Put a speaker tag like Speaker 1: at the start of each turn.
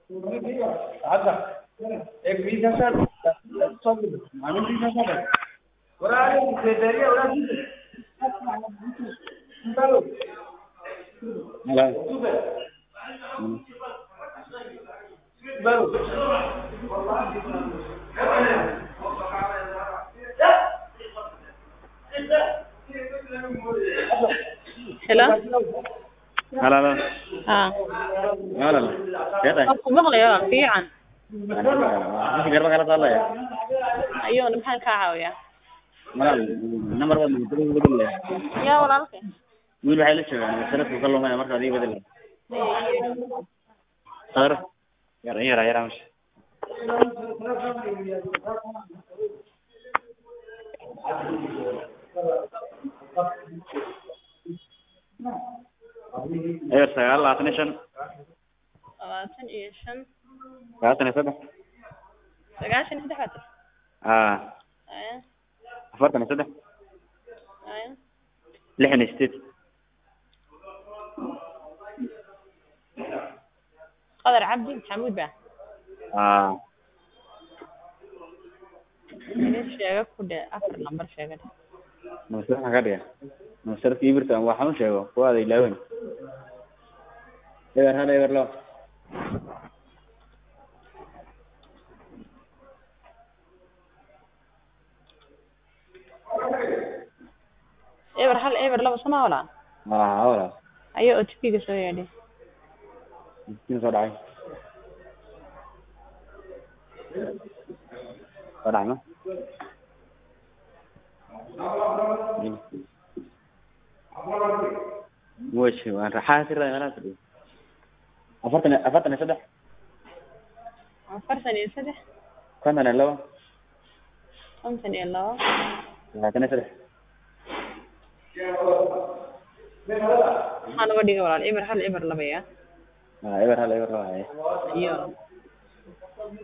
Speaker 1: आता एक वीस हजार मागील वीस हजार आहे. बरं आहे, ते तरी एवढा ठीक आहे. चालू.
Speaker 2: मला
Speaker 1: ठीक आहे. बरोबर.
Speaker 3: Hello?
Speaker 2: halo halo
Speaker 3: Ah.
Speaker 2: halo Siapa?
Speaker 3: Qofku maqlayo waa fiican.
Speaker 2: Masih garba kala taala ya.
Speaker 3: Ayuuna maxaan kaa caawiyaa?
Speaker 2: Malal number one bedel bedel ya.
Speaker 3: Yaa walaalkay.
Speaker 2: Wiil waxay la joogaan sanadku ka lumay marka adiga bedel. Sar. Yar yar yar amsh. Eber sagaal labaatan iyo shan
Speaker 3: Labaatan iyo shan.
Speaker 2: labaatan iyo saddex
Speaker 3: Sagaashan iyo saddex baad tiri.
Speaker 2: aa
Speaker 3: Aya.
Speaker 2: afartan iyo saddex
Speaker 3: Aya.
Speaker 2: lixdan iyo sideed
Speaker 3: Qadar Cabdi Maxamuud baa.
Speaker 2: aa
Speaker 3: Idin sheega ku dhe afar lambar sheega dhe.
Speaker 2: nusar maxaa ka dhiga nusarka ibirta waxaan u sheego kuwaada ilaawen eber hal eber labo
Speaker 3: Eber hal eber laba sama walaa.
Speaker 2: aa walaal
Speaker 3: Ayo OTP-ga soo yeedhi.
Speaker 2: miskiin soo dhacay soo dhacay ma weshi waan raxaa sirada meelaha fadhiyo afartan iyo- afartan iyo saddex
Speaker 3: Afartan iyo saddex.
Speaker 2: konton iyo labo
Speaker 3: Konton iyo labo.
Speaker 2: labaatan iyo saddex
Speaker 3: Maxaa laga dhigay walaal? Eber hal eber laba yaa.
Speaker 2: aa eber hal eber labo haye
Speaker 3: Iyo.